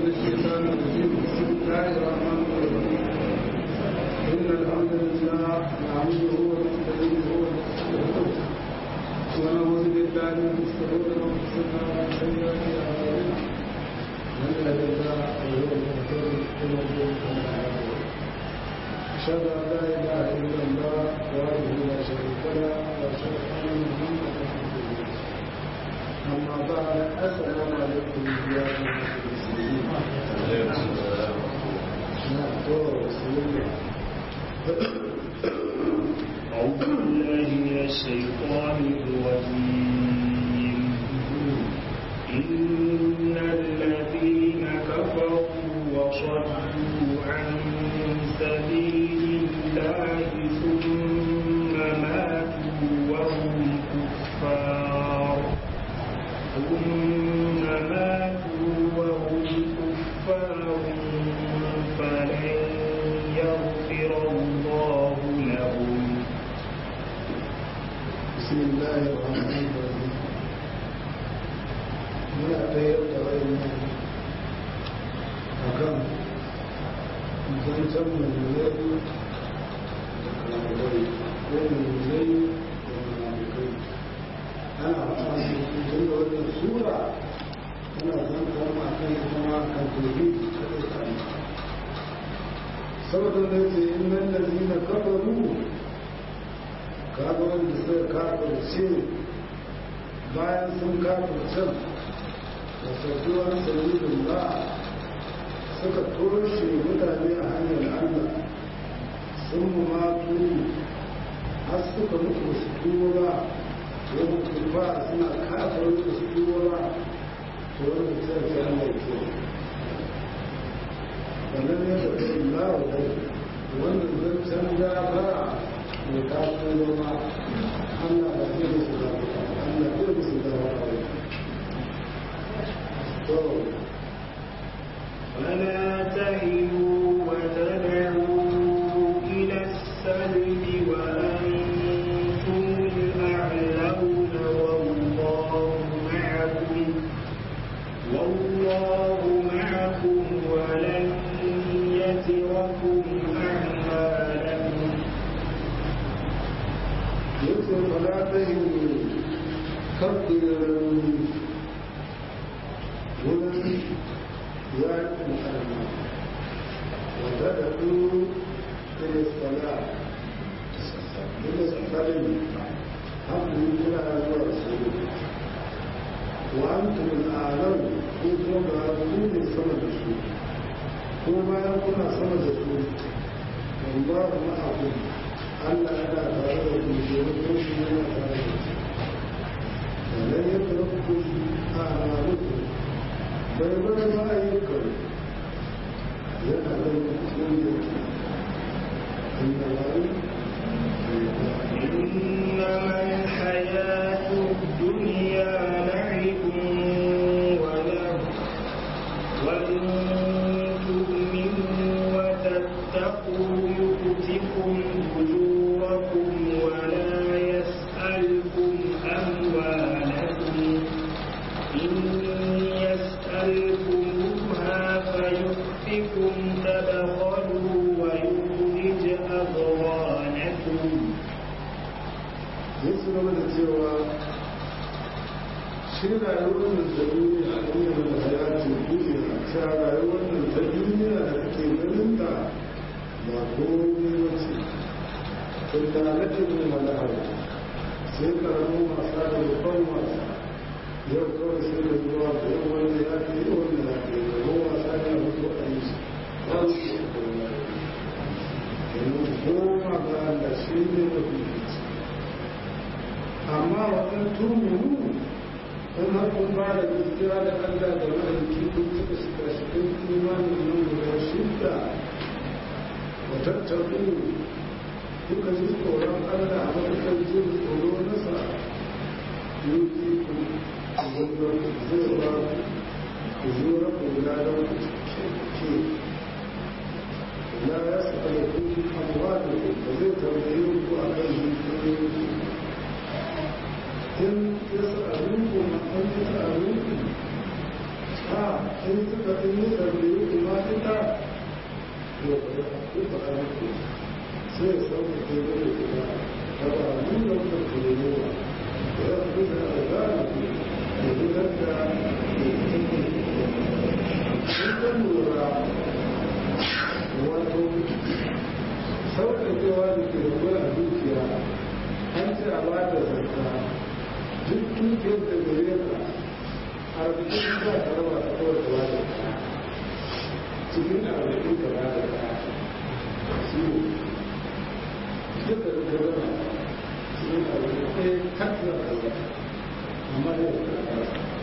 الشيطان الرجيم بسم الله الرحمن الرحيم إن الحمد لله نعمده ونستعينه ونستغفره ونعوذ بالله من شرور أنفسنا ومن سيئات أعمالنا من يهد الله فهو المهتدي ومن يضلل فلا هادي له أشهد أن لا إله إلا الله وحده لا شريك له وأشهد أن محمدا عبده ورسوله أما بعد السلام عليكم يا أيها المسلمين أعوذ بالله من الشيطان الرجيم إن الذين كفروا وصدوا عن سبيل الله ثم ماتوا وهم كفار ثم ماتوا وهم كفار فلن يغفر الله لهم بسم الله الرحمن الرحيم muna ɗaya da wayannan a kan zancen mulmulai da kalamurai ko mulmulai da malamukai ana fara tun da wannan sura tana zanta ma kan kuma kan tobi ta ɗaya saboda da ce innan lalzina kafaru kaga wanda suka kafirce bayan sun kafircen da sautuwar sayyidin ba suka toshe mutane a hanyar allah sun matu har suka mutu su tuwo ba wani tuba suna kafar da su tuwo ba to wani sai ta allah ke wannan ya tafi lawa dai wannan zancen gafara mai taso ma Allah ba zai musu da Allah zai musu da wani to فلا تهنوا وتدعوا إلى السلم وأنتم الأعلون والله معكم والله معكم ولن يتركم أعمالكم yake fada ta yi kabbirin wurin yakin karna wata da ku kiristala kiristalin haku kira zuwa su wa an tumin alam ko kuma ba ku ne sama da su ko bayan kuna sama da su wanda kuma abu Allah yana tare da ku domin ko shi yana tare da ku sannan ya fara ku a amaluku bai bar ma ayyukan yana da mutum da ke inda wani إنما الحياة الدنيا لعب ولهو وإن تؤمنوا وتتقوا يؤتكم أجوركم ولا يسألكم أموالكم إن يسألكموها فيؤتكم تبخلوا ويخرج أضغانكم ya ci gaba da cewa shi rayuwar da ta duniya a duniya da hayatun duniya ta rayuwar da ta duniya da kake ganin ta ba komai ba ce tattalatin ne malahar sai karamin wasa da babban wasa yau kawai sai da zuwa da yau wanda ya fi yau wanda ya fi yau wasa ne a mutu a yi shi ba su yi kuma yanzu goma ga Allah shi ne mafi amma wajen tuminu in har kun ba da gaskiya da Allah da mahalicci kun suka shiga cikin imanin nan guda shidda wa tattaku kuka ji tsoron Allah a matakan jin tsoro nasa yuki ku zuwa zai ba ku zuwa ku guda da ku ke la ya sa da ku abuwa da ku ba zai tambaye ku a kan zuciyoyin إن يسألوكم أن يسألوكم آه in suka in muka biyu kuma ita to ba ya ku ba a muku sai ya sauka ke gani kuma ta ba mun da muka kure ne ba ya fi da alzara da gudanar da sun kan lura wato sauƙaƙewa da ke da a dukiya an ce a ba da zarta duk dukiyar da gare ka arzikin za ka raba ta kawai ka ba da kaya cikin arzikin ka ba da kaya shi ne duka da ka zama cikin arzikin ɗaya kakla ka ba amma ne da ka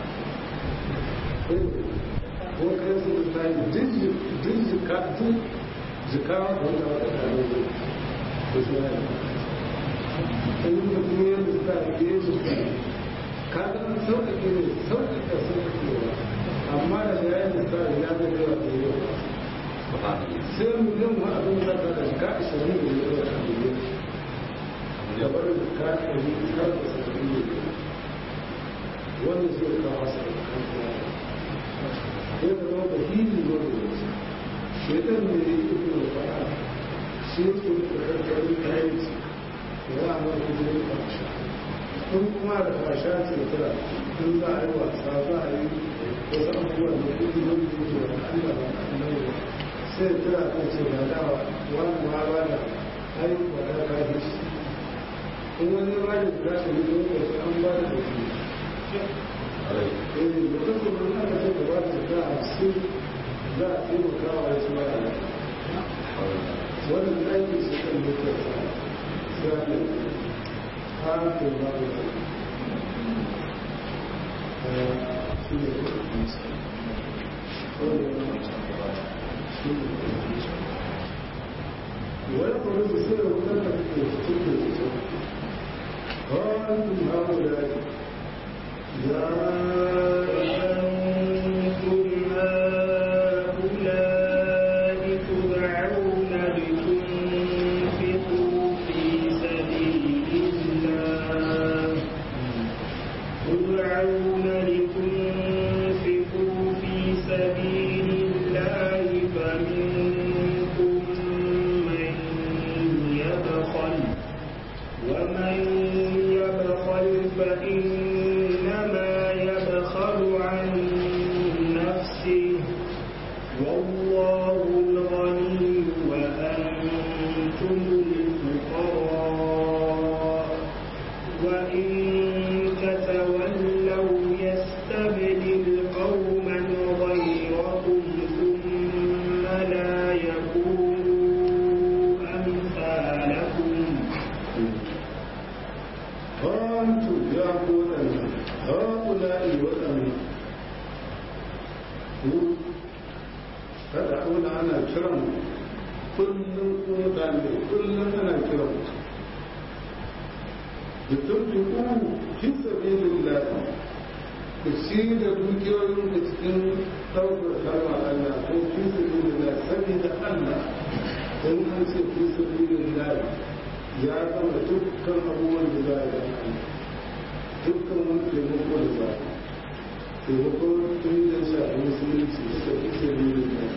ko kai su ta yi duk jika duk jika wanda wata kare ne da su ne in da duniyar da suka rage su ka ga an sauƙaƙe ne sauƙaƙe sauƙaƙewa amma da da yayin da suka rage ya zai yawa da yawa sai miliyan ma abin da ka da jika ashirin da yawa da miliyan da bari jika ɗari har da saba'in da yawa wannan zai kawo hasa da kan ya zama da hili wanda ya ce shaitan ne ya yi ibn al-fa'a shi yake da karkarin kayanci ya za a mara kujerin fasha kun kuma da fasha ce tara in za a yi wasa za a yi wasu abubuwan da kudi wani da ke da Allah ba a nan sai tara ta ce ba dawa wani ma ba da ai ba da ka yi shi in wani ba da ta shi ne lokaci an ba da kuɗi eh da kasa mun aka ce gaba da ta hamsin za a taimaka wa wasu mara wannan aikin su kan da ke sa sai harkar ba da shi ne wani kuma su sai da wadanda ke cikin da su ƙwarin haɗu da ya أنتم هؤلاء تدعون لتنفقوا في سبيل الله تدعون لتنفقوا في سبيل الله فمنكم من يبخل ومن يبخل فإنما يبخل عن نفسه والله الغني وأنتم الفقراء وإن تتولوا يستبدل قوما غيركم ثم لا يكونوا أمثالكم Hantu ya koɗanne, haƙula'i waɗanne, ku kada auna ana kiran kullum koɗanne, kullum ana kiran da turki ku fi sabilin lafi, ku ci da dukiyoyin da cikin ɗaukar kalma Allah ko fi sabilin lafi, saboda Allah, don an ce fi sabilin lafi, ya zama dukkan abubuwan da za a yi dukkan wani taimako da za a taimako tun da shafi musulunci suka fi sabirin da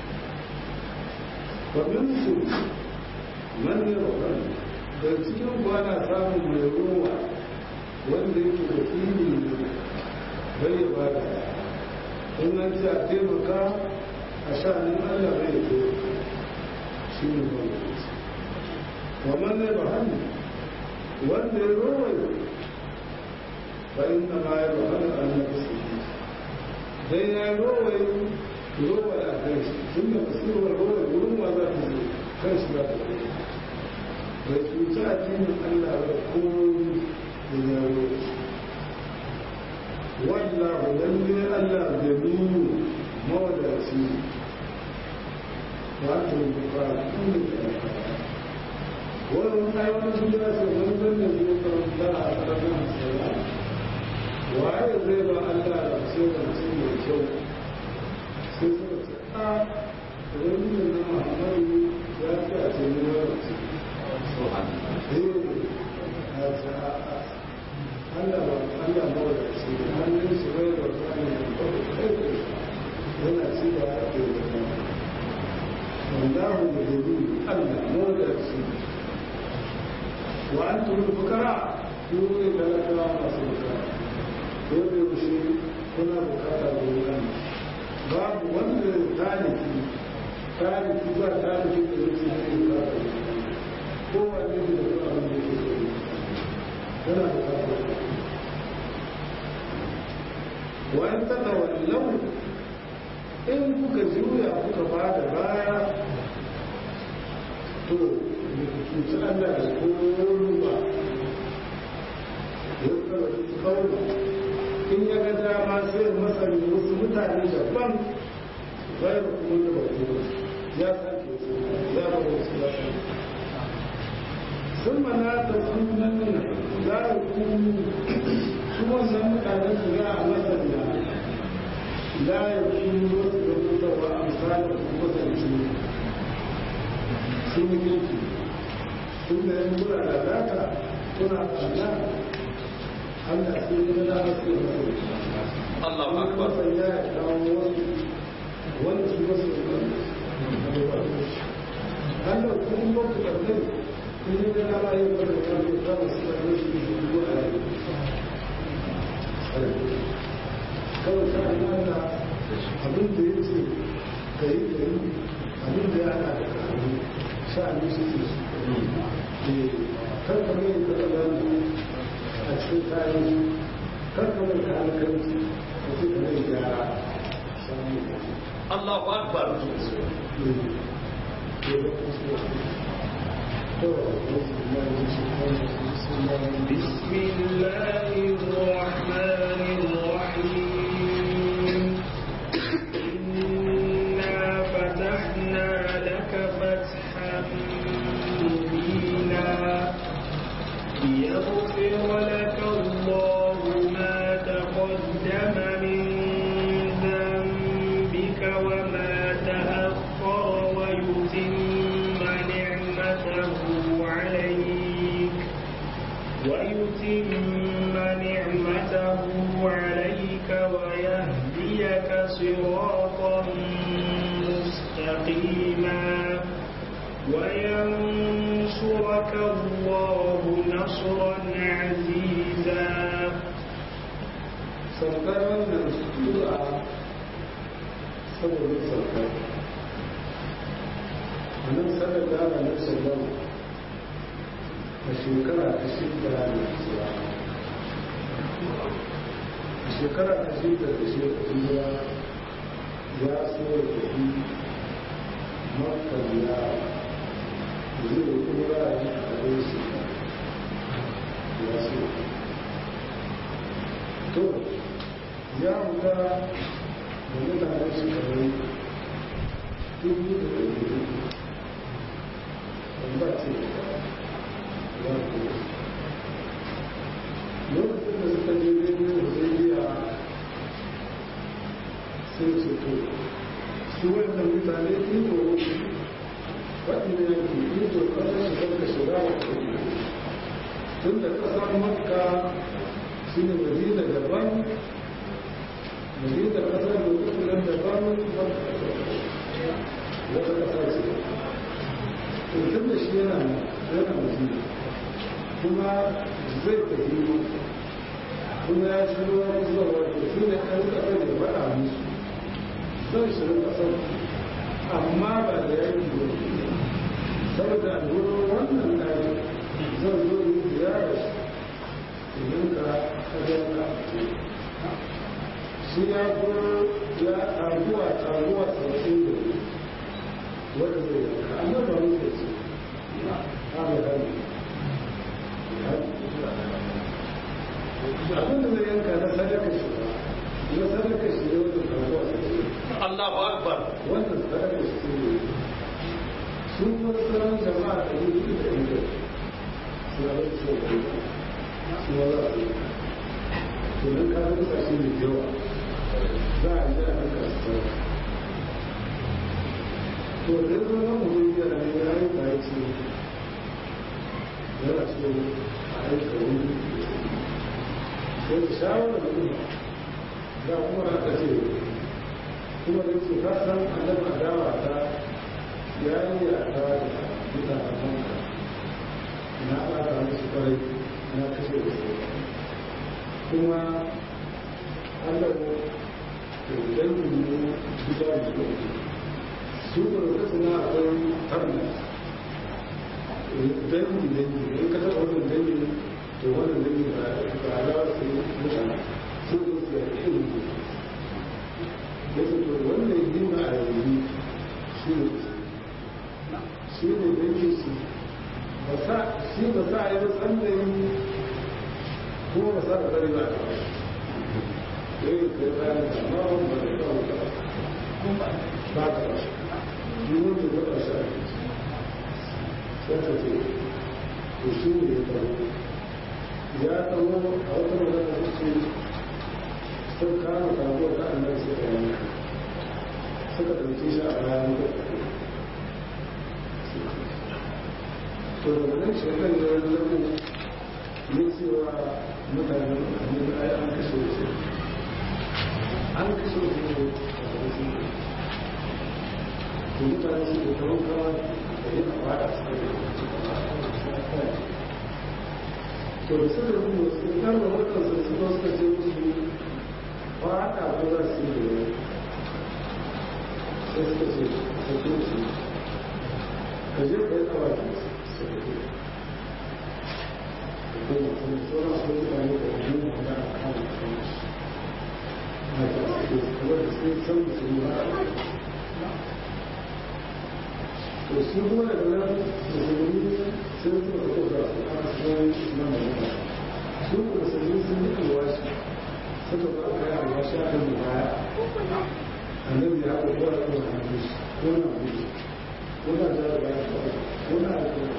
babin su manyan wakil da cikin kwana samun mai ruwa wanda yake da fili ne bai ya ba da in an ce a taimaka a sha'anin allah bai ya taimaka shi ne wanda ومن يبهل وان يروي فإنما يبهل عن نفسه دين يروي يروي على كيش ثم يصير الروي يقولون ماذا تزيد كيش لا تزيد ويتوجع دين الله يقول من يروي والله يلي الله جميل مولى سيد وأنتم بقاتلون الأنفاق wannan ayyukan sun da su wani da zai karanta a ƙarfin sana waye zai ba Allah da sai da su mai kyau sai suka ce a wani ne na Muhammadu ya ce a ce ni wani ce eh a ce a Allah ba Allah ba da shi hannun shi bai da wani ne ba da kai da yana ci da ake da kuma wallahu da gani Allah mawada su wa an turu fukara ku ne talakawa masu bukara ko da yaushe kuna bukata da wukan babu wanda taliki taliki ba taliki da yake ne bukata da kowane ne da kuma abin da ke so yana bukata wa an tatawallau in kuka juya kuka ba da baya to da cuci Allah da koru ba ya kara kawo in ya ga dama sai masa wasu mutane daban bayan kuma da bautu ya sake su ya ba wasu ya sake sun mana ta sunan za a kunu kuma san mutanen su ya a masana لا يكون رتبة وأمثال مثل sun yi kirki tun da yin mura da data suna tsada Allah sai ya da haske masu Allah akbar Wani ya kawo wasu wanda su wasu Allah kun ba ku ɗaukai kun yi da dama yin wanda ta yi kama su da wasu da su a yi kawai ta yi mana abin da ya ce ka yi ka yi abin da ya ana da kanu sha'ani su ke su karka mai ka ɗaga a cikin kayan su karka mai ka alkanci a cikin mai gyara sami Allah akbar بسم الله الرحمن الرحيم إنا فتحنا لك فتحا مبينا ليغفر لك الله ما تقدم من ذنبك وما تأخر ويتم نعمته عليك ويتم نعمته عليك ويهديك صراطا مستقيما وينصرك الله نصرا عزيزا saukar wannan sura saboda saukar a nan sanar da ana nan sallau a shekara ta shida da zuwa a shekara ta shida da shekara ya so ya tafi makon ya zai kura a rai shi ya so to ya wuta da mutanen shi kamar dubu da ɗari wanda ce ya kuma lokacin da suka je birnin hudaybiya sai ce to su wannan mutane iko waɗanda yanki iko ƙasar shi kanka shiga wa tun da ƙasar makka shi ne madina daban madina ƙasar da kusuran daban wata ƙasar ce tun da shi yana yana madina kuma zai tafi kuma ya shi ruwa zuwa wato su ne ɗan ƙasar da faɗa musu zai shirin ƙasar amma ba da yanki ba saboda wurin wannan ɗari zan zo yi ziyarar idan ka kajar ka shi ya kuro ya taguwa taguwa sauƙin da wadda zai yanka amma ba mu da ce ta mai hannu abin da zai yanka na sadaka shi ba na sadaka shi ne wadda taguwa sauƙin Allah akbar wannan sadaka shi ne su kuma sauran jama'a da yi da inda suna da su da su ma za a yi domin ka ga kasashe mai yawa za a yi a haka su sauran to da ya zama mu zai yi a ya yi ba ya ce yana so a aika wani sai da shawarar da kuma da kuma aka ce kuma da yake ka san annabi adawa ta yayi a ta mutanen banka na ɓata musu kwarai na kashe da su kuma allah ne da dangin ne gida da su ba da kasu na akwai tarna dangi dangi in ka taɓa wannan dangi to wannan dangi ba ba alawa su mutane su da su da irin ne ya ce to wannan yi ma a yanzu shi ne shi ne dangi su ba sa shi ba sa a yi ba tsandayin kuma ba sa ka tsari ba ya yi kai bayan da ma wani ba da kawo ba ba ka ba yi wanda ya ba shi a sai ta ce to shi ne ya kawo ya kawo a wata magana ta ce sun kama kawo ta annan sai ka yanka suka ɗauki shi a bayan da to da nan shekar da wani lamu ne cewa mutane ne ai an kashe su an kashe su ne a wasu to mutane su da kawo kawo da yin fara su to da suka rubu su karba wannan su su suka ce musu fata ko za su yi da sai suka ce ka ce su ka je ka yi tsawa da su su kuma da nan musulmi sun suka fito da su a cikin nan da su musulmi sun yi alwashi suka ba ka yi alwashi a kan baya annabi ya ko kowa ko na shi ko na shi ko na da baya ko na da ko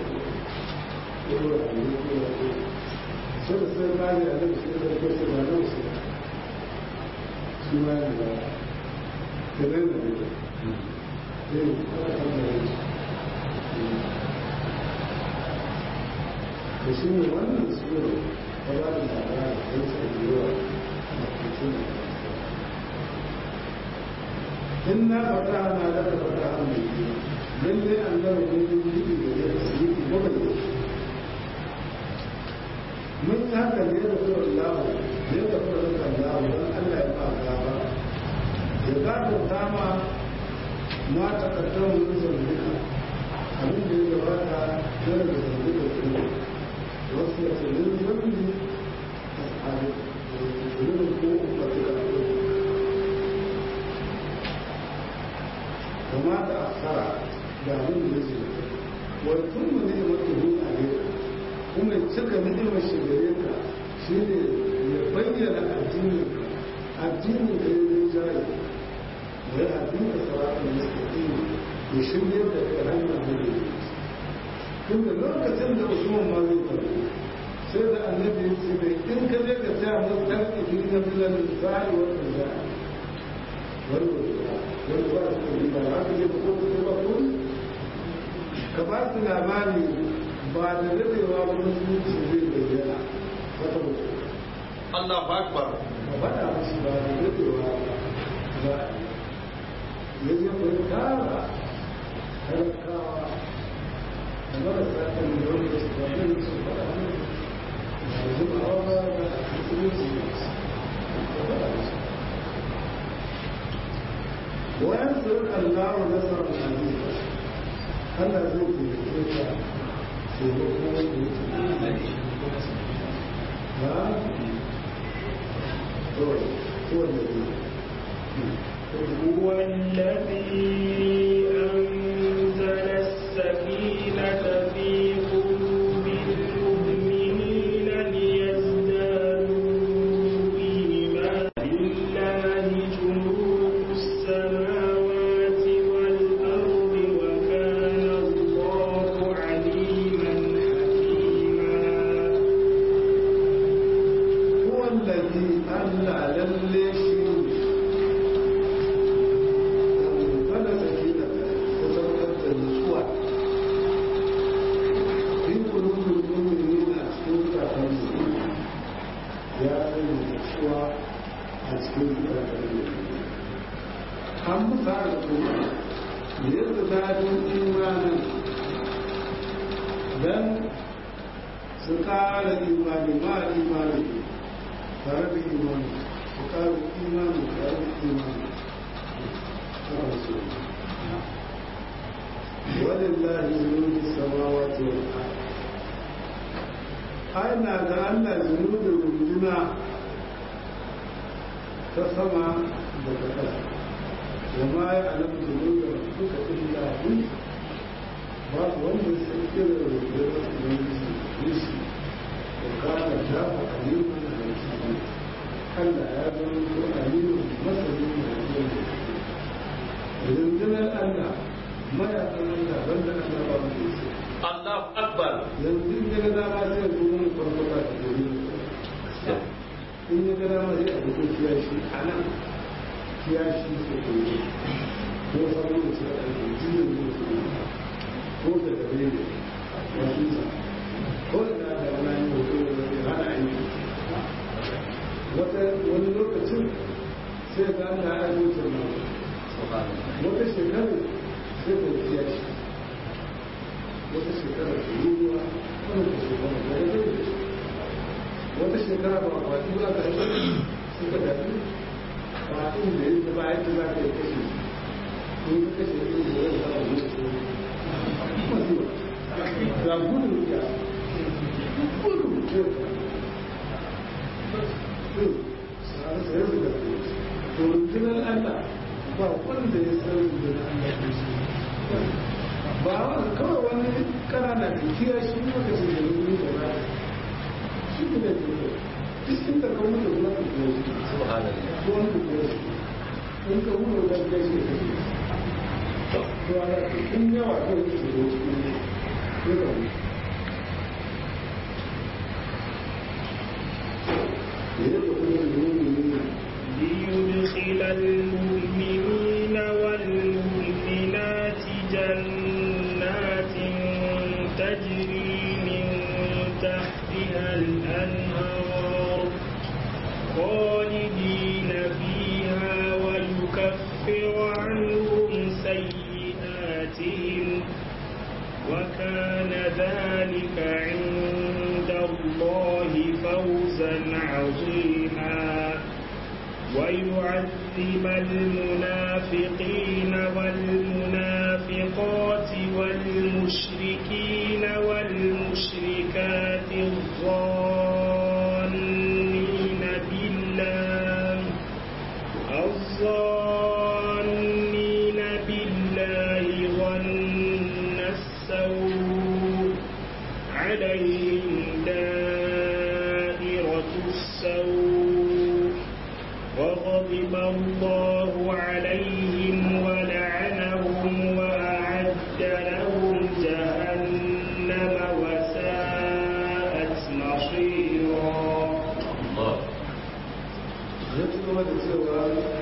solo sai ba ne a nan su da ko su ba nan su su ma ne ba da nan da ne eh ana kan da ne da shi ne wannan su ne ta ba da labara da su da yawa a cikin in na fata na da fata mai lalle an gama ne yi da ya su yi ba mun yi haka ne da kuma Allah ne da kuma da Allah don Allah ya ba gaba ya gado dama ma ta kaddara mun zambika abin da ya gabata yana da zambika kuma wasu ya ce yin zambi a tsari yin ko umarci da abu kuma da asara da abin da ya ce wani tun mu ne mutu a gida kuma cika ni'imar shi gare ka shi ne ya bayyana addinin addinin da ya yi jari da ya addinin saratun mustaqim ya shirye da kai hanyar da ya tun da lokacin da usman ma zai tafi sai da annabi ya ce mai in ka je ka tsaya mun tarki fi na bilan za'i wanda za'i wani wani ba su ne ba haka ne ba ko ba ko ka ba su labari ba da dadewa ba musulunci zai bayyana wata mutu Allahu Akbar. ba faɗa musu ba da dadewa ba ya je kai tara talakawa da marasa kan da wanda su ba ne su faɗa ne da zubawa ba da musulunci ba faɗa musu وينصر الله نصرا عزيزا Allah zai ke da هو الذي أنزل السكينة في قلوب المؤمنين ليزدادوا إيمانا لله جنود السماوات والأرض وكان الله عليما حكيما هو الذي أهلى للشيء أنزل an musa al'umma da yadda daɗin imanin don su ƙara imani ma imani tare da imani su ƙara imani tare da imani ولله جنود السماوات والأرض أين أن جنود الجنة تسمى بكذا وما يعلم جنود ربك إلا هو babu wanda sai kira da rundunar ubangiji yesu da kana jafa aliman da hakimi Allah ya zama ko aliman masanin da hakimi rundunar Allah mayakan Allah banda Allah ba mu da su Allahu Akbar. yanzu in ya ga dama sai ya zo mun farfata da gari in ya ga dama sai a duka kiyashi a nan kiyashi sai ko yi ko saboda sai a yi jiyan ne su ko da gare ne wasu sa ko da da wani hoto da zai hana aiki wata wani lokacin sai ga Allah ya yi wuce wata shekaru sai ka kiyashi wata shekara da yi ruwa wata shekara da ya zai wata shekara ba a kwaɗi ba ka yi suka dafi kwaɗin da ya ba yadda za ka yi kashe kun ka kashe ɗin da ya zama wani ko masu ga gudu ya gudu ya sai su da to rundunar Allah ba wanda ya san rundunar Allah ko shi ba wani kawai wani kanana tafiya shi ne wanda su zai yi da ba shi ne da ke da cikin da kawo da zuwa da kuma shi Subhanallah. ko wani da kuma shi in ka hudu da kai shi da shi to a in yawa ko shi da shi ne ya ka hudu ya yi da kuma da yi ne ليدخل المؤمنين والمؤمنات جنات تجري من تحتها الأنهار خالدين فيها ويكفر عنهم سيئاتهم وكان ذلك عند الله فوزا عظيما ويعذب المنافقين والمنافقات والمشركين والمشركات الظانين بالله الظانين بالله ظن السوء عليهم دائرة السوء وغضب الله عليهم ولعنهم وأعد لهم جهنم وساءت مصيرا Allah. ya ci gaba da cewa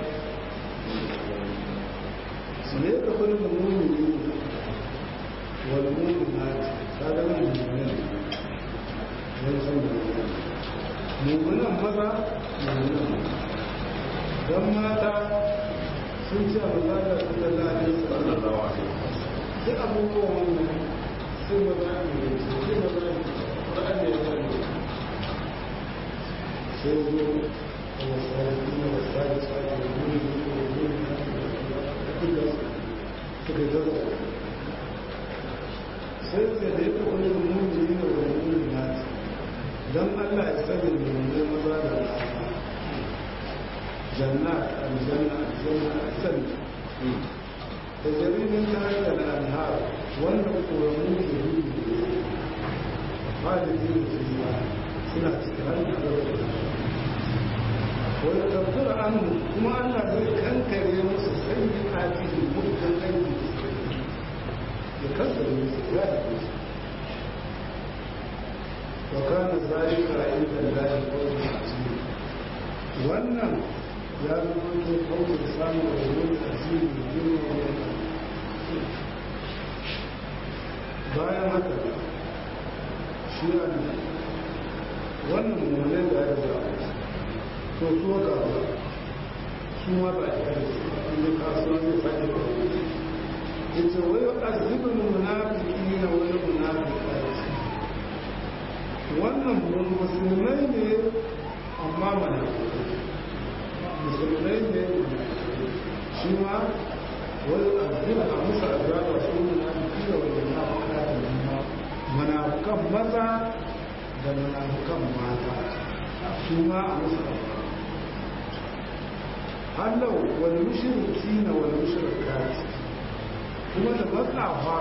su ne ka kwallo da mummuni wal mummuna ta ga mummuni ne san da mummunan maza mummunan don mata sun ce abu za ta su da lalai Sallallahu alaihi duk abubuwan wannan sai maza ne sai maza ne ƙwararren da ya zane sai zo والصالحين والصالحات والمؤمنين والمؤمنات كل suka zama sai ka da yake wani mummuni da wani mummuni na don allah ya sani mummuni maza da mata janna aljanna aljanna aljanna da jaririn ta hanyar al'anhar wanda koramu ke hudu ba da jini su suna cikin hanyar da wani kafir anu kuma Allah zai kankare musu sanyi a cikin mutum aiki ya kankare musu ya da musu wa kana zalika inda Allah kawai asiri wannan ya zama to kawai samun da wani asiri girma bayan haka shi ne wannan mummunan da ya zama to so ga ba su ma ba a yi su inda kasuwa yace wai azibul munafiqina wal munafiqat wannan musulmai ne amma mana musulmai ne shi ma wani azibul a musa azaba su munafiqina wal munafiqat munafiqan maza da munafiqan mata su ma a musa hallau wal mushrikina wal mushrikat kuma da matsafa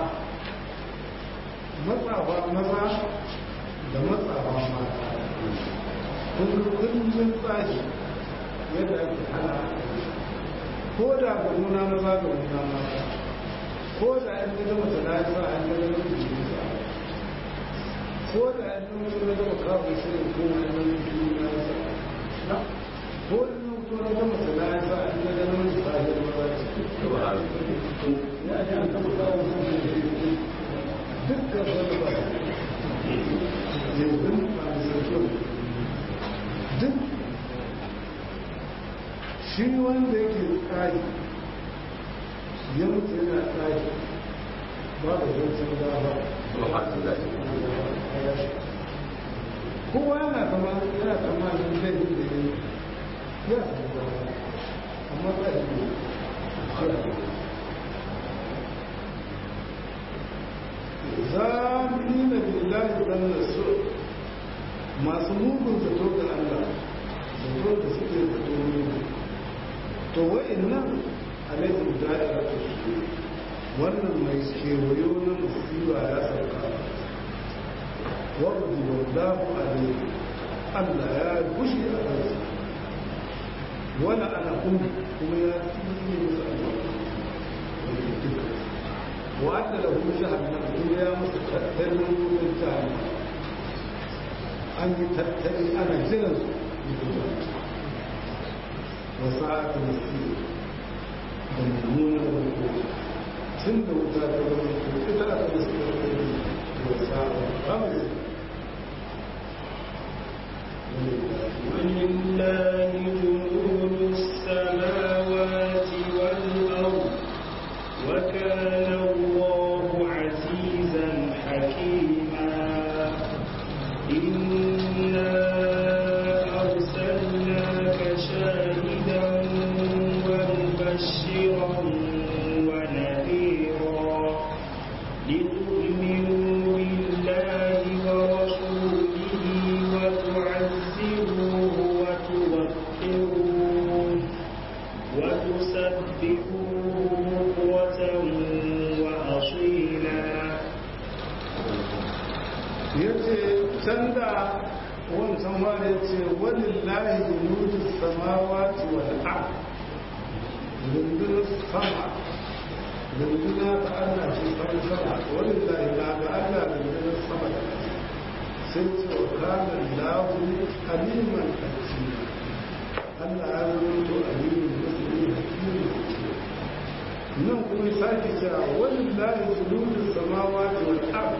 matsafa maza da matsafa mata kullum tsari yadda ake hana ko da ga nuna maza ga nuna mata ko da an gada mata na yasa an gada mata jinsa ko da an gada mata na gaba kawo shi ne ko wani nan jini na yasa ko da nan ko na gama sana yasa an gada mata sahiyar maza ce ya ji an kama kawo su ne dukkan wani ba yanzu ba da sarki duk shi wanda yake tsari ya mutu yana tsari ba da zancen gaba kowa yana kama yana kama da zai yi da yi ya samu gaba amma tsari ne zamina billahi dan su masu mugun zato ga Allah zato da suke zato ne to wa'annan alaihim da'ira ta su wannan mai kewayo na musiba ya sauka wardu wallahu alaihi Allah ya bushe a kansa wala ana kuma kuma ya tsine musu albarka وأن له جهنم الدنيا مستقبل من جهنم أن تتبع أنا جلس وساعة مسير مضمونة والقوة سند وزارة والقوة إذا أتى وساعة خمس ولله جنود السماوات والأرض وكان الله عزيزا حكيما إنا أرسلناك شاهدا ومبشرا ونذيرا لتؤمنوا بالله ورسوله وتعزروه وتوقروه وتسبحوه بكرة وأصيلا yace can da wancan wani ya ce walillahi junudu samawati wal ard rundunar sama runduna ta Allah ce sama sama walillahi na ga Allah rundunar sama da sai ce wa kana lahu aliman hakima Allah ya rubuto alimin musulmi hakimin nan kuma sake cewa walillahi junudu samawati wal ard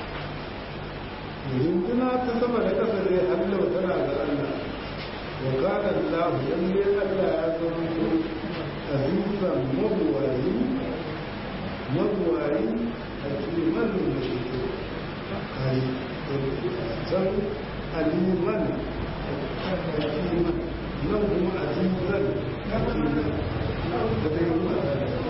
runduna ta sama da ƙasa ne hallau tana da Allah wa kana Allah lalle Allah ya zama to azizan mabuwayi mabuwayi a kiman da shi kai san aliman hakiman nan kuma azizan hakiman da ta yi wa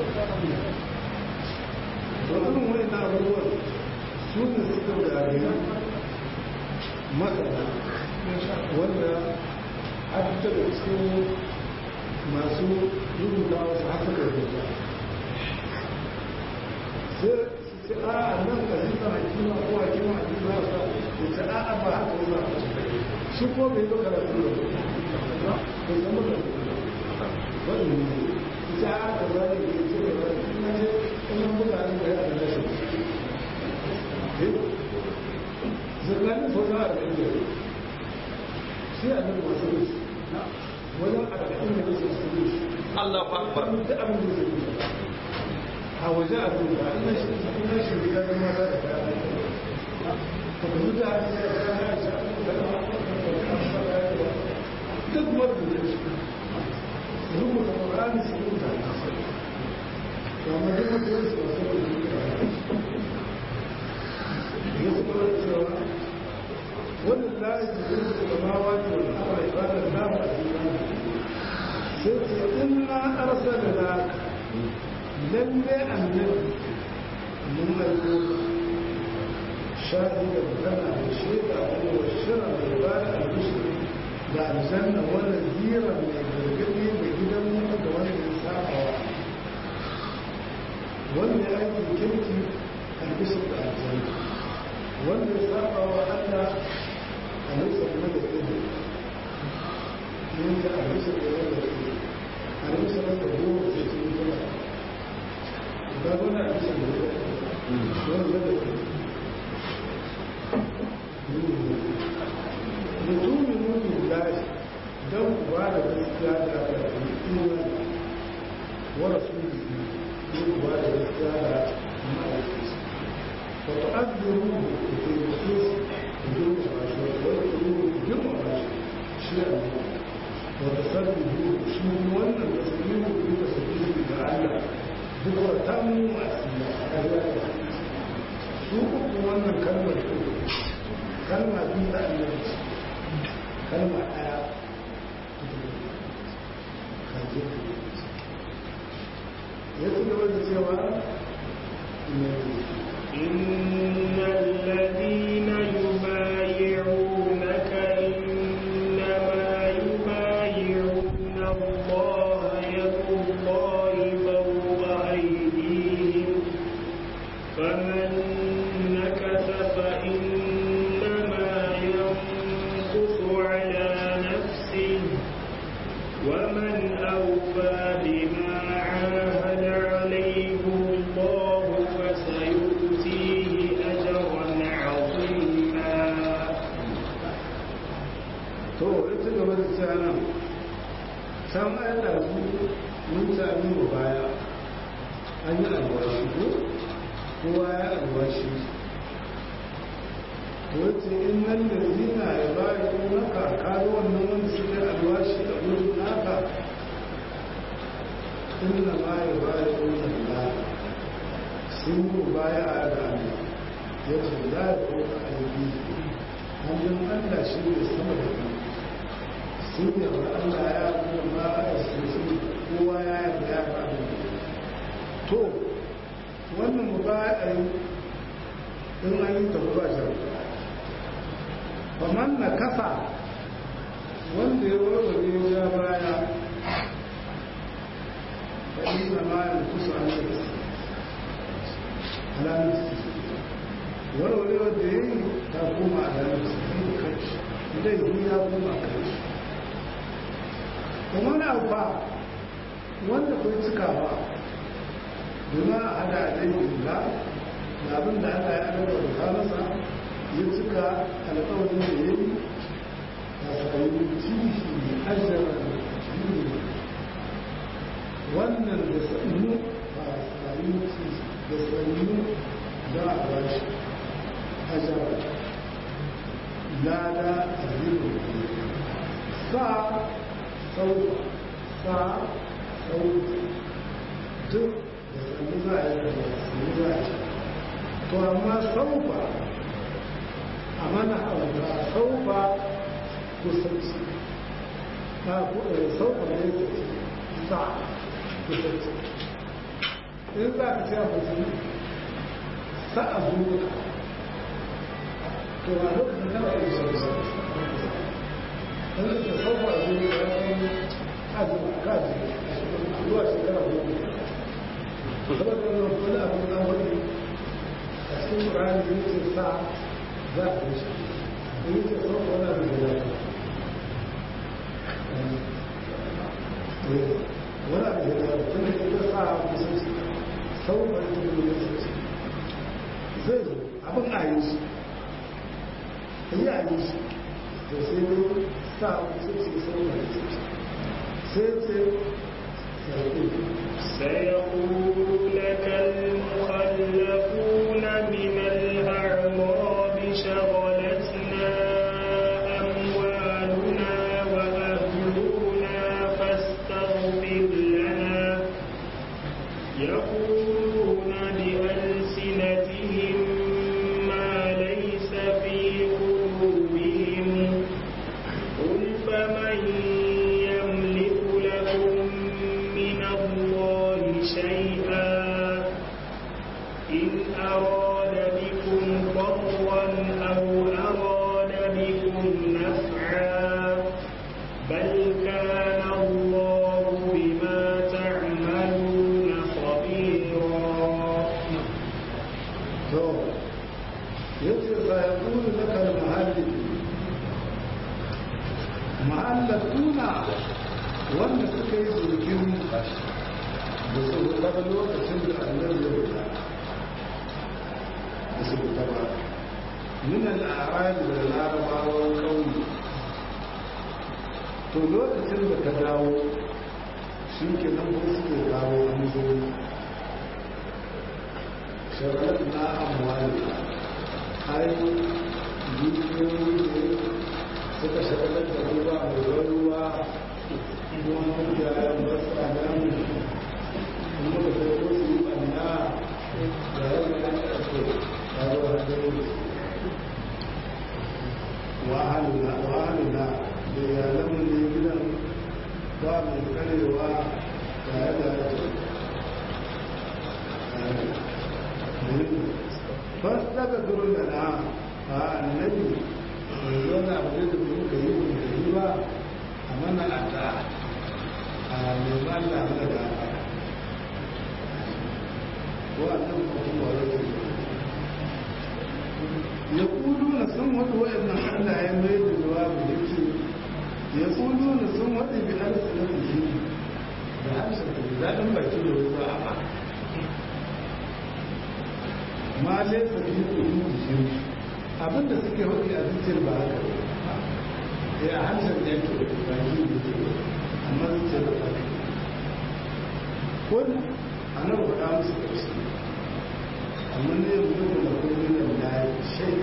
wannan wani na abubuwan su ne suka gari masana wanda har daga cikin masu rubuta wasu haka da rubuta sai su ce a a nan ka zika hakima ko hakima a cikin hausa su ce a a ba haka wani shi ko bai zo karatu da ba bai zama da wani ne su ce a ka zane da ya ce da wani ina ce ina mutane da ya da shi zirganin sauran arba'in da sai a nan masu rufi wajen arba'in da nake su rufi Allah akbar da abin da zai rufi a waje a duba ina shi ina shi riga da mata da kaya ka kuma da duk wanda ya shi rubuta ƙwararri su rubuta amma duk mutum su wasu da duka ya su kawai cewa wani layi da zai su kama wani wani abu da ibadar nama a cikin sai ce in na arsa da na lalle annabi mun aiko شاهدا لنا بشيء هو الشرع والعبادة المسلم da aljanna wanda zira mai gargaɗi da gidan mutu da wanda ya saba wa wanda ya aiki kirki albishir da aljanna wanda ya saba wa allah a nisa kuma da tsiri yin da albishir da wanda ya tsiri albishir da goma da tsiri kuma ba wani albishir da wanda ya tsiri لتؤمنوا بالله دو بعد الاستيادة الإيمان ورسوله دو بعد الاستيادة مع الكريس وتقدروه في النصوص بدون عشر وتقولوه بدون عشر شيئا وتسببوه شنو ولا تسببوه بتسبيح لعل ذكر تم أسماء سوق wannan kalmar kalma biyu da annabi kalma ɗaya kaje ya ci gaba da cewa إن الذين يبايعونك إنما يبايعون الله يد الله فوق أيديهم فمن نكث فإنما ينكث على نفسه ومن أوفى بما عاهد عليه الله فسيؤتيه أجرا عظيما to ya ci gaba da cewa nan can an ɗazu mun sami mu baya an yi alwashi ko kowa ya alwashi wace in nan da zina ya bayi ko naka kayi wannan wanda suke alwashi a wurin naka inna ma ya bayi ko naka sun yi baya a rana ya ce za ya ko a aiki hannun allah shi ne sama da kan sun yi wa allah ya kuma ma a su kowa ya yi ya ba to wannan mu ba a yi in an yi tafi ba shi faman na kasa wanda ya warware ya baya faɗi na mayan kusa an yi alamun warware wanda ya yi ta koma alamun su yi kai idan yi ya koma kai kuma na ba wanda kai cika ba bima a hada a laifin da abin da Allah ya alƙawarta masa ya cika alƙawarin da ya yi a sayi cikin ajiyar jini wannan da sannu ba a sayi da sannu za a ba shi ajiyar lada a zirin sa sauka sa sauka duk da sannu za a yi da sannu za a yi to amma saufa a mana auta saufa kusanci ta saufa ne sa kusanci in za ka ce a mutum sa a zuwa to a lokacin da ba a yi saufa in da saufa a zuwa ya kan azuma kaji zuwa shekara goma saboda wani abin da wani a cikin ƙurani ne ce sa za a yi shi ne ce sau wani abin da ya wani abin da ya tun da ita sa a kusa sau wani abin da ya ce zai zo abin a yi shi yi a yi shi da sai ne sa a kusa ce sau wani sai ce سيقول لك المخلفون من الأعراب شغلتنا أموالنا وأهلنا فاستغفر لنا يقولون بألسنتهم ما ليس في قلوبهم قل فمن يملك لكم من الله شيئا إن أراد بكم ضرا أو أراد بكم نفعا بل كان الله بما تعملون خبيرا to yace sa ya kuru na kal mahalli mahallatuna wanda suka yi zurgin da su huta ba lokacin da annabi ya huta da su huta ba min al'arab da larabawan kauye to lokacin da ka dawo shi ke nan ko suke kawo an zo shagalar na amwali ai dukiyoyi ne suka shagalar da ruwa mai ruwa ruwan kujayen wasu a nan kuma da kai ko su yi ɓanna da yadda ya ƙarfe kawo hajjari wahalina wahalina da iyalanmu ne gidan ba mai karewa tare da bas daga turun da na a annabi mai zona abu da muka yi muka yi ba a mana a ta a neman Allah mana da aka ko a nan kuma wani ya kudu na sun wata wa'annan Allah ya mai da jawabu da ke ya kudu na sun wata bi arsa na shi da harshen da daɗin baki da wasu a ma laisa fi kudu shi abinda suke wani a zuciyar ba haka ya a harshen da yake da baki da ke amma zuciyar ba haka wani a nan faɗa musu ƙarshe amma ne yanzu da kuma da ya shai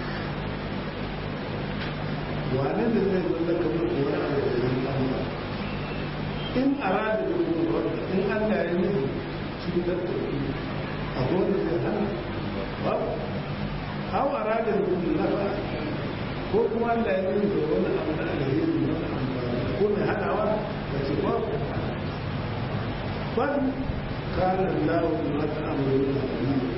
wane da zai zalla kamar kuwa a wajen Allah in arada da kuma in Allah ya nufi cutar da ku a wanda zai hana ba hau arada da kuma nafa ko kuma Allah ya nufi da wani abu da alheri wani amfani ko mai hadawa da ce ba ku ban kanan lawo ma ta amurin da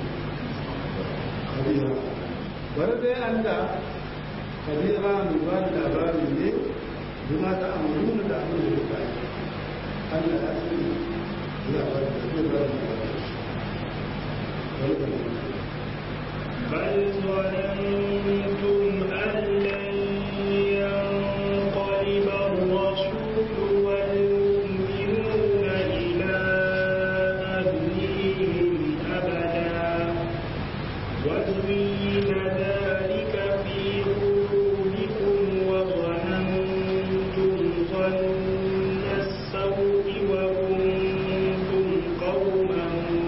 kabira bari dai Allah kabira mai ba da labari ne bima ta amuruna da abin da ya bayi Allah ya sani ya ba da zai ba da labari بل ظننتم أن لن ينقلب الرسول والمؤمنون إلى أهليهم أبدا وزين ذلك في قلوبكم وظننتم ظن السوء وكنتم قوما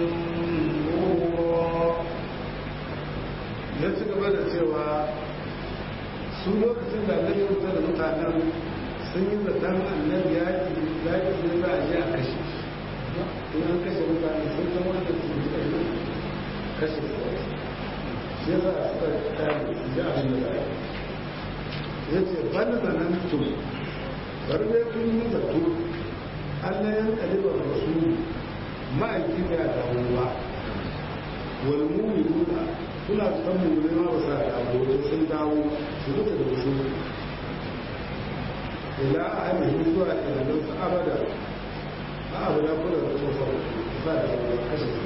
بورا ya ci gaba da cewa su lokacin da annabi wuta da mutanen sun yi zaton annabi ya ki ya ki ne za a je a kashe in an kashe mutane sun san wanda su yi kashe kashe su shi ya sa suka kare su ji abin da za a yi ya ce bani zanen tu bari dai kun yi zato Allah ya kalibar rasulu ma'aiki da ya dawo ba wal mu'minuna suna san mummune ma ba sa dawo wajen sun dawo su duka da wasu ila ainihin zuwa ilalun su abada a abu ya kula da tsofa ba da wani kashe su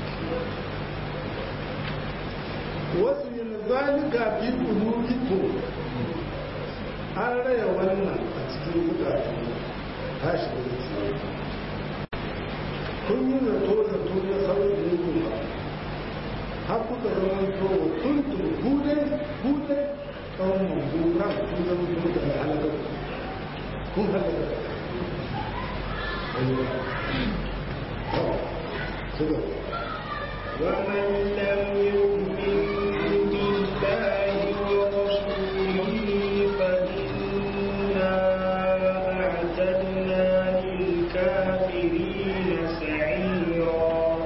wasu yin zalika fi qulubikum an raya wannan a cikin zukatan tashi da zuciya kun yi zato zato na sauƙi ne kuma har kuka zama to kuntum hude hude tsawon mambura kun zama to mutane halakar kun halakar ومن لم يؤمن بالله ورسوله فإنا أعتدنا للكافرين سعيرا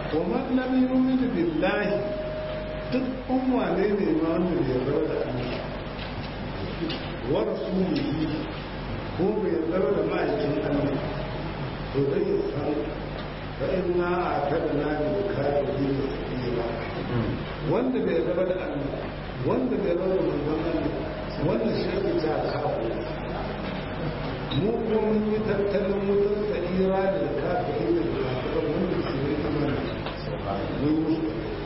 wa man lam yu'min billahi duk umma ne ne ma wanda bai yarda da Allah wa rasulihi ko bai yarda da ma'aikin Allah to dai ya san fa inna a'tadna lil kafirin sabila wanda bai yarda da Allah wanda bai yarda da manzon Allah wanda shi ta kawo mu kuma mun yi tattalin wutar sa'ira da kafirin da kafirin wanda su yi amana mun yi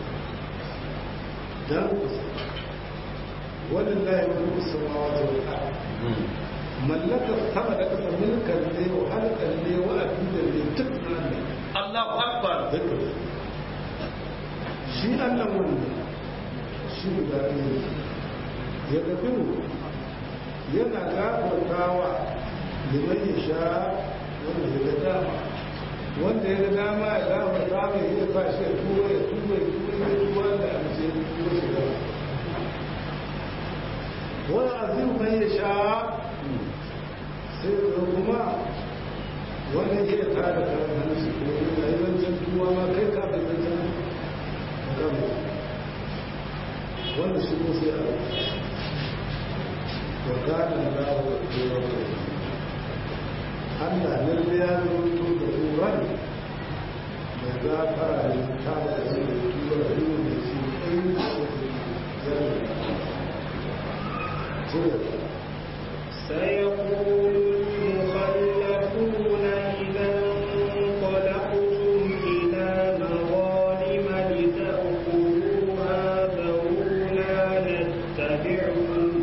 dan walillahi mulku samawati wal ard mallakar sama da ƙasa mulkan ne wa halkan ne wa abin da ne duk nan ne Allahu Akbar. duka shi Allah wanda shi guda ne ya gafiru yana gafartawa liman ya sha wanda ya ga dama wanda ya ga dama ya gafarta mai ya sa shi ya tuba ya tuba ya tuba ya tuba da amince ya tuba shi da wani azim mai ya sha sai da kuma wanda ya ta da karan shi ko ya yi wancan tuwa ma kai ka da wancan magana wanda shi ko sai a wa kana da wa tuwa Allah lalle ya rubuto da turan da gafara ne ta da shi da tuwa da yin da shi ɗin da shi zai سيقول المخلفون إذا انطلقتم إلى مغانم لتأخذوها ذرونا نتبعكم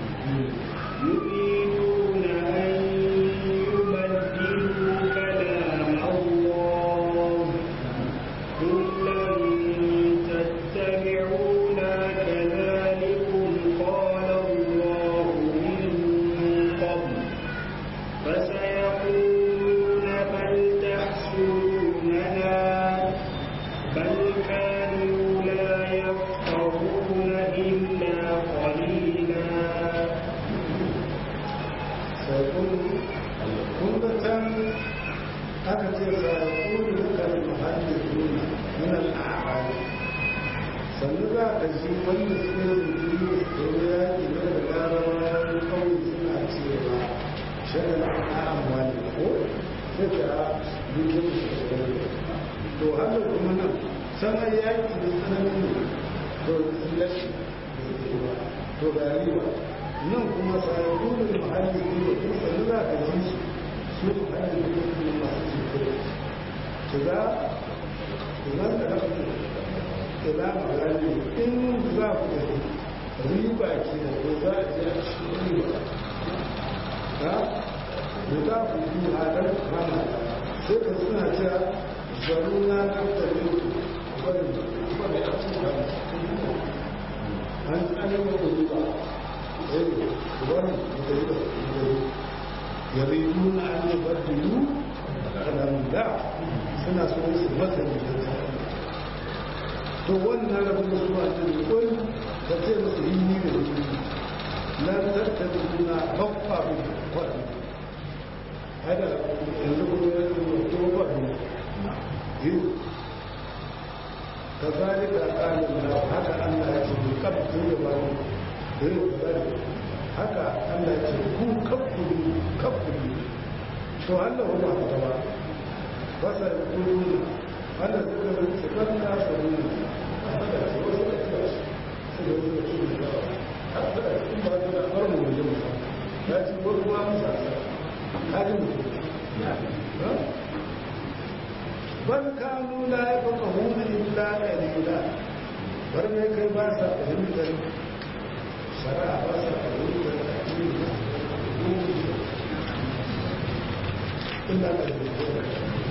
يريدون أن يبدلوا كلام الله قل لن تتبعونا كذلكم قال الله من قبل فسيقولون بل تحسدوننا بل كانوا لا يفقهون إلا قليلا kun ga can aka ce sayakulu duka muhaddithuna min al-a'rab sannu za ka ji wanda suke rubutu da yaki na da larabawan kawai suna cewa shagal al'amwali ko sai ka dukkan shi to haka kuma nan sanar yaki da tsananin ne to lashi to ga riba nan kuma sayakulu muhaddithuna kun sannu za ka ji su su muhaddithuna masu cikin shiga idan da rafi ila magani in za ku gani riba ke da ko za a je a cikin riba ha da za ku yi hadar kama sai ka suna cewa zaruna na tare bari bari a cikin an tsanin da riba eh bari da riba yariduna an yabaddilu kalamullah suna so su masa da to wannan rabin da suna cikin kul ka ce musu yi ni da yi lan tattabi suna bakwa bin kwaɗi hada yanzu kuma ya zama to kwaɗi yi ka zalika ƙalin na haka Allah ya ce ku kafin da ba ni yi zalika haka Allah ya ce ku kafin kafin to Allah ba ta ba fasa kuluna Allah suka zai cikar nasa ne bal kanu la yafqahuna illa qalila bar mai kai ba sa fahimtar shari'a ba sa fahimtar addini illa qalila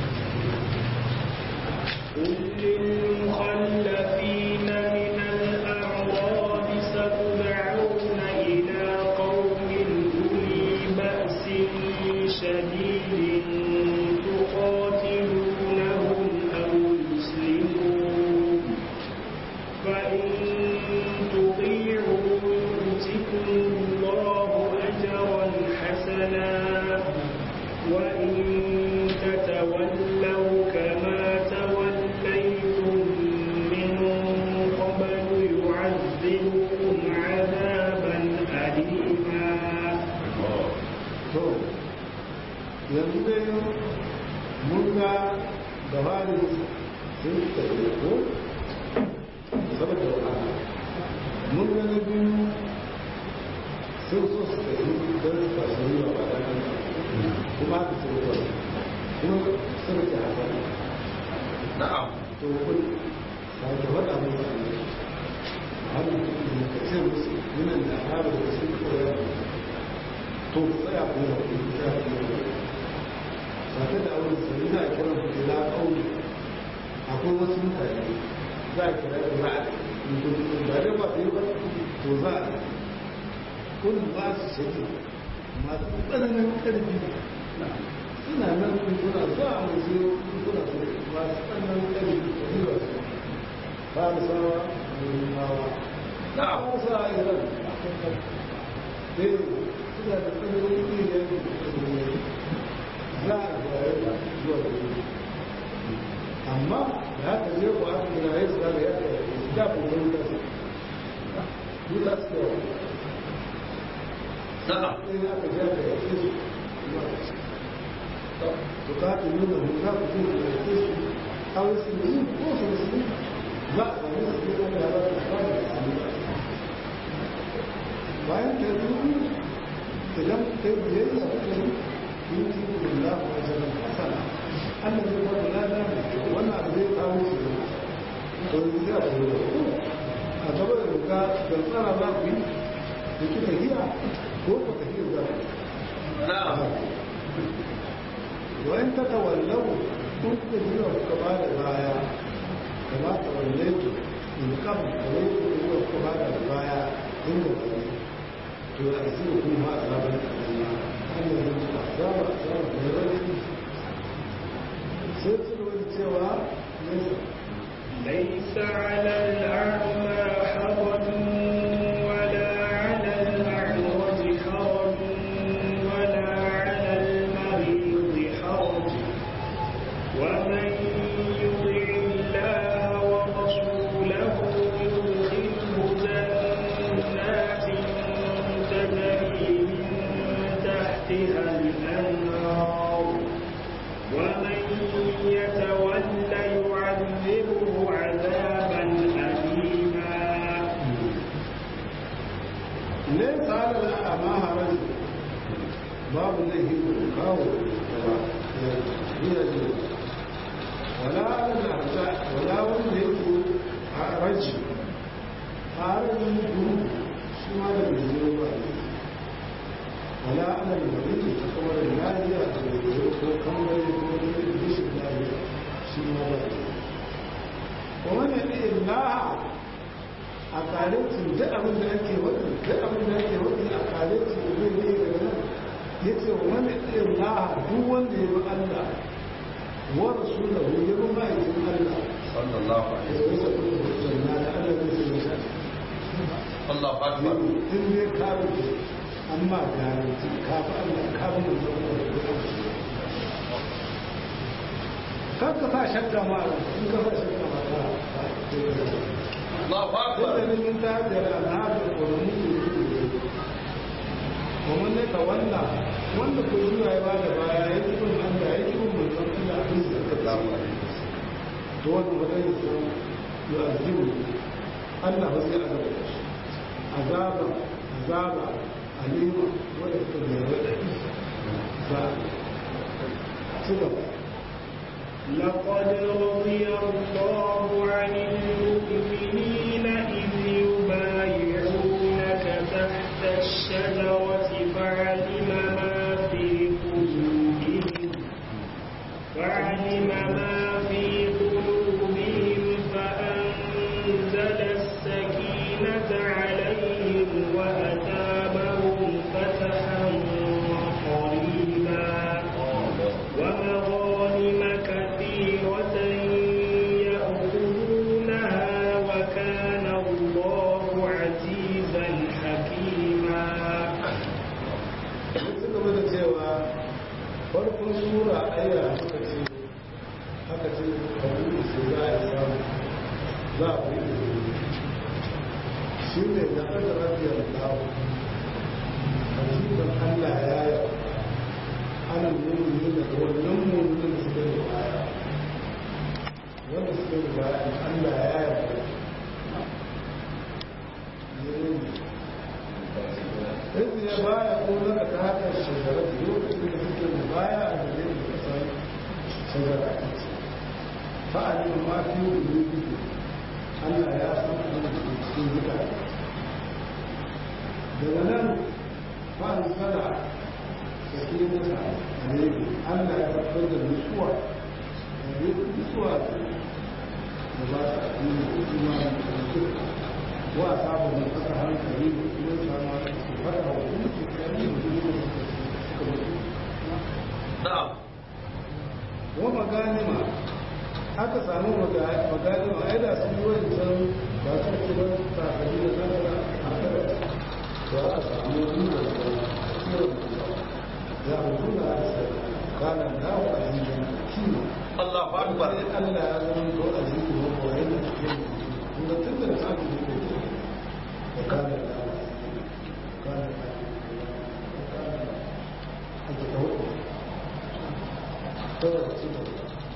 قل للمخلفين من الأعراب ستدعون إلى قوم أولي بأس شديد تقاتلونهم أو يسلمون فإن تطيعوا يؤتكم الله أجرا حسنا وإن تتولوا كما توليتم sun so su tafi don su tafi riba ba da kuma haka sun kawai kuma sun ke haka na'am to kun sake faɗa musu ne har mutum ka ce musu yunan da haɗa da sun koya to ku tsaya ku yi haƙuri ta ku yi sake da abin sani za a kira ku ila ƙauni akwai wasu mutane za a kira da za a ba dai ba su yi ba to za a kun ba su shaki masu tsananin ƙarfi suna nan kuna za a musu kuna su masu tsananin ƙarfi da riba su ba da sawa da rimawa na ba sa a iran dai suna da tsananin ƙarfi za a bayar da zuwa da wuri amma da haka je ku aka gina ya tsara da yadda ya da ku wani da su yi za su yawa na'am sai aka je aka yake su to ka ta nuna huta ku je ku yake su a wasu ne ko su wasu ne za a sami su ne wanda ya ba da ba da su bayan ka yi idan kai biyayya kuka yi yi ci da Allah wa jalan hasana Allah zai ba da lada wannan abu zai kawo su to yanzu sai a tafi da ku a gaba da ruka da tsara za ku yi da ki tafiya ko ku tafiya za ku na'am wayan ta tawallau kun kuka jira kuka ba da baya kama tawallaitu in kam tawallaitu kuka kuka ba da baya inda ba ne to a zai kuma azabar Allah Allah zai ci azaba azaba da rauni sai su wani cewa ليس على الأعمى حرج ولا على الأعرج حرج ولا على المريض حرج ومن يطع الله ورسوله يدخله جنات تجري من تحتها الأنهار ومن يتول يعذبه عذابا أليما ليس على الأعمى حرج باب الله kawo gaba ya ce wala ala al-arja wala wanda yake a raji a rajin guru shi ma da bai zo ba wala ala al-marid kuma da lafiya da bai zo ko kamar ko da bishin lafiya shi ma ba kuma ne Allah a kalecin duk abin da ake wani duk abin da ake wani a kalecin da zai ne daga nan ya ce wani ɗin laha duk wanda ya bi Allah wa rasulahu ya bi ma'aikin Allah sallallahu ya alaihi yi sa kuma hujjar na da Allah zai sai ya Allahu akbar in ne ka rufe amma garanti ka fi Allah ka fi mutum da ya kan ka sa shakka ma in ka sa shakka ma ta Allahu akbar inda min ta da al'adar ƙwararru ne ومن يتولى wanda ko zuwa ya bada baya ya ki bin Allah ya ki bin manzon Allah abin da ka sallallahu alaihi to wannan wadai su ya azimu Allah ba zai azaba da shi azaba azaba alima wanda ta da rada ba ci gaba لقد رضي الله عن المؤمنين إذ يبايعونك تحت الشجرة فعلم ما في قلوبهم فعلم ما في قلوبهم فأنزل السكينة عليهم وأتابهم فتحا قريبا ومغانم كثيرة يأخذونها وكان الله عزيزا حكيما sai suka bada cewa farkon sura aya suka ce haka ce kabuli su za a samu za a fi izini shi ne da aka rafiyar lawo hajjiban allah ya yi ana mummuni da wannan mummunin da suka yi baya wanda suka yi baya allah ya yi baya ko na ka haka shugaba lokacin da suke da baya a da zai da kasa shugaba fa'ali ma fi wuri Allah ya san abin da ke cikin mutane daga nan fa'ali sana da ke mata a ne Allah ya tabbatar da nutsuwa da ne nutsuwa da ba ta yi da kuma da nutsuwa wa sabon da kasa hankali da kuma sama su fara wa kuma su kari da kuma suka mutu na'am wa maganima aka samu maganima ai da sun yi wancan ba su ce ba sakali da nasara a kada to aka samu wani da kiwon ya mutu da asa kana dawo a yankin kima Allahu akbar sai Allah ya zama ko a zikin mako yana cikin kuma tun da samu ne ko ce da kana dawo kana kana a ta kawo kawai su da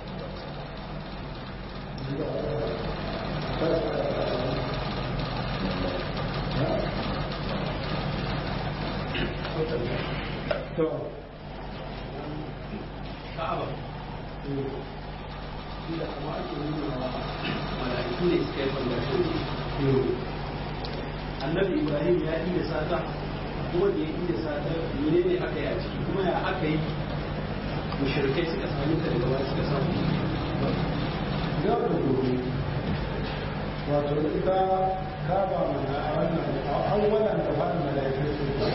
to ka'aba inda kuma ake nuna wa mala'iku ne suka yi fandashin annabi ibrahim ya iya sata kuma da ya iya sata mene ne aka yi a ciki kuma ya aka yi mushrikai suka sami ta daga baya suka samu yau da gobe wato ita kaba mana a wannan a awwalan da ba mala'ikai su da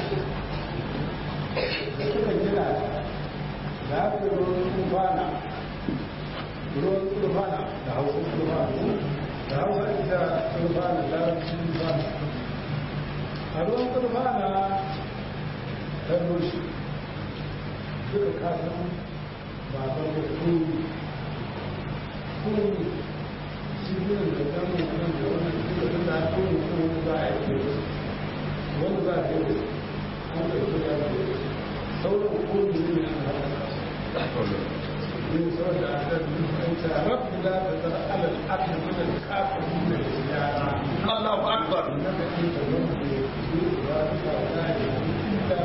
suka gina da aka yi ruwan tufana ruwan tufana da hausa tufana da hausa ita tufana da tufana a ruwan tufana ta rushe suka kasan baban da kuri kuri shi gudun da damun nan da wannan suka fi da kuri kuri za a yi wani za a yi an ɗauki da sauran kuri ne a haka من سورة الأحزاب أنت رب لا تذر على الأرض من الكافرين ديارا Allahu akbar إنك أنت رب ذلك ولا إلا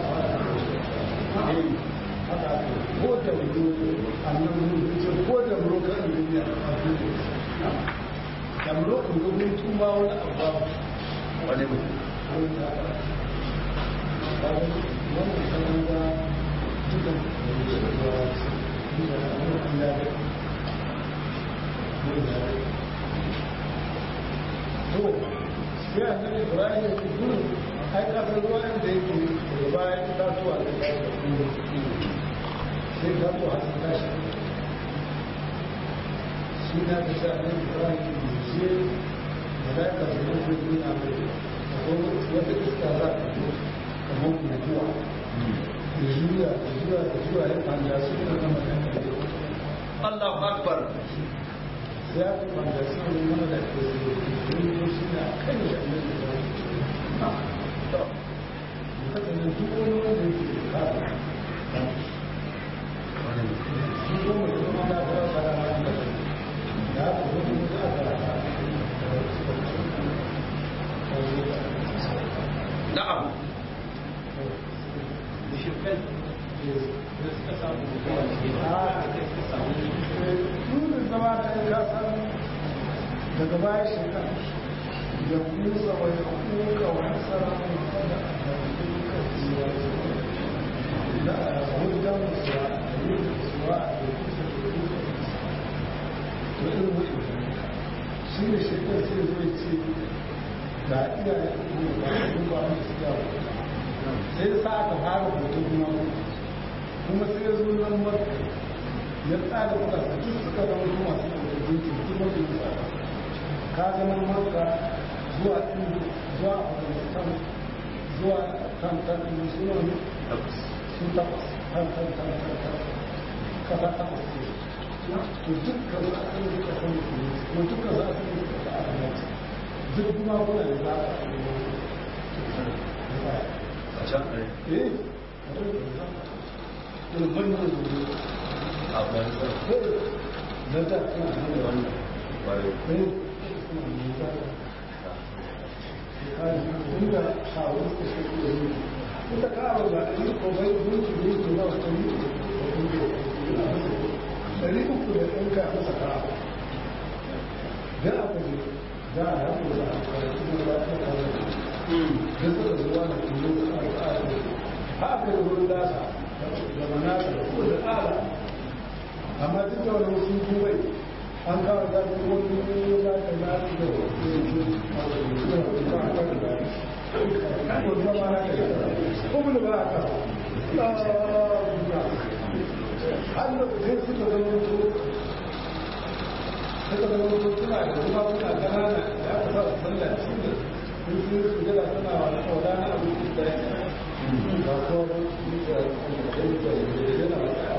haka ko da wuri annan ce ko da murokan duniya a duniya da murokan domin tuma wani abu wani mutum wani da wannan sanar da dukkan to sai annabi ibrahim ya gudu ai kasar ruwan da yake daga bayan itatuwa da ya yi sai itatuwa sun tashi shi na ta sha annabi ibrahim ya ce da za ka zama da nuna mai akwai wata iska za ta zo kamar mutuwa da juya da juya da juya ya fanda su da zama kan kare Allahu akbar ya fi fanda su da zama da ke yi shi na kan shi a nan da zama kasance duk wani wanda yake da kafa shi ko mai zama na fara fara na da ya fi wani wanda aka rasa na'am mushrikai da suka samu mutuwa ne da suka samu Nunin zama da ya kasan daga baya shekara da kusa wa ya kuka wa hasara mai fada da kuka tsiwa da a hujjan musuwa a yi musuwa a yi kusa da kuka to irin mutu shi ne shekar sai zai ce da iyaye kuma ba a duba musu yawa sai sa aka fara hoto kuma kuma sai ya zo nan marka ya tsada mutane duk suka zama su masu ɗaukakin cikin mafi tsada ka zama marka zuwa inda zuwa afghanistan zuwa kan kan inda suna ne sun takwas kan kan kan kan kan kasa takwas ne to dukkan za a kan duka kan mutum kuma dukkan za a kan duka da aka dace duk kuma kuna da za a kan a can ɗaya eh a duk da za a manyan zuwa a bayan don ta suna hanyar wannan bare ɗaya suna nisa inda shawarar da shi da yi ita ka'aba ba a yi kogai gunki gunki na wata yi ɗari uku da ɗinka a masa ka'aba da aka je za a haɗu da a kuma da ta kawo da suka zuwa da kuma da al'ada ha aka yi wurin dasa da manasa da kuma da tsara amma duk da wani wasu kuwai an kawo da su wani ne za ka na su da wasu yanzu a wani da wani ba a kan da kan wani zama na kai kuma da ba a kan har da sai suka zama su suka zama su suna da kuma suna kanana da aka sa su sallah shi da sun sun su gada suna wani kauna na abu da ya ba ko ba su da da da yana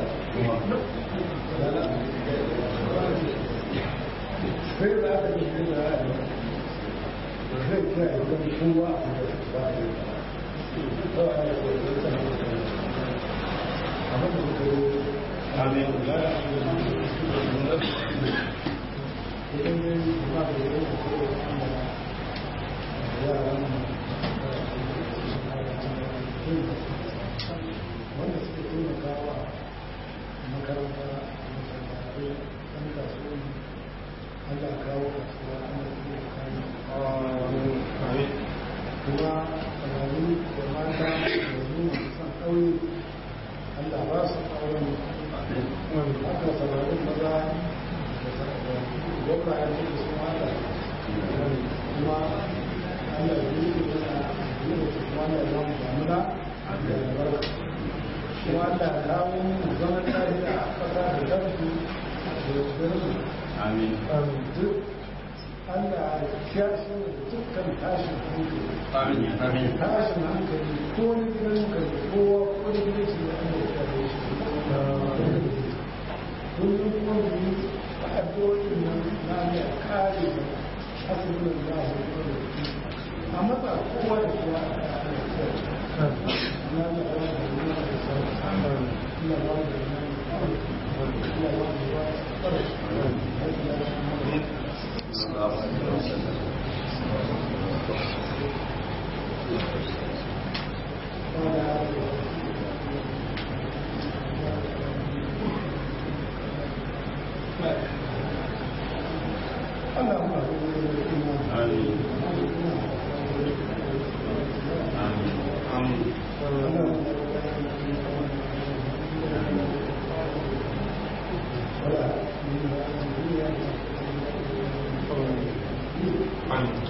sai da aka yi da ya yi da zai kira ya zama kowa a da su ba ya yi ba a yi da ya zama abin da suka yi amin ya yi da idan ya yi kuma da ya yi da yaran wanda suke taimakawa makaranta masallatai ɗan kasuwanci Allah kawo kasuwa ana iya kayan kuma samari da mata da nuna son ƙauye Allah ba su auren haka samarin maza da gwamna ya ce su mata kuma Allah ya yi yana yi da su kuma na zama damuna da albarka kuma Allah ya kawo zaman lafiya a ƙasa da kansu da yanzu amin duk Allah ya kiyashe da dukkan tashin hankali amin amin tashin hankali ko na gidan hankali kowa ko na gidan shi da Allah ya kare shi kullum kuma mu yi addu'o'in nan na ne a kare mu hasbun Allah wa ni'mal a matsa kowa da kowa a kare Allah ya ba da nuna da sauran Allah ba da nuna Allah ba da nuna da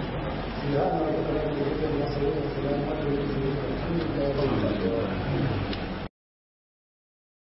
amin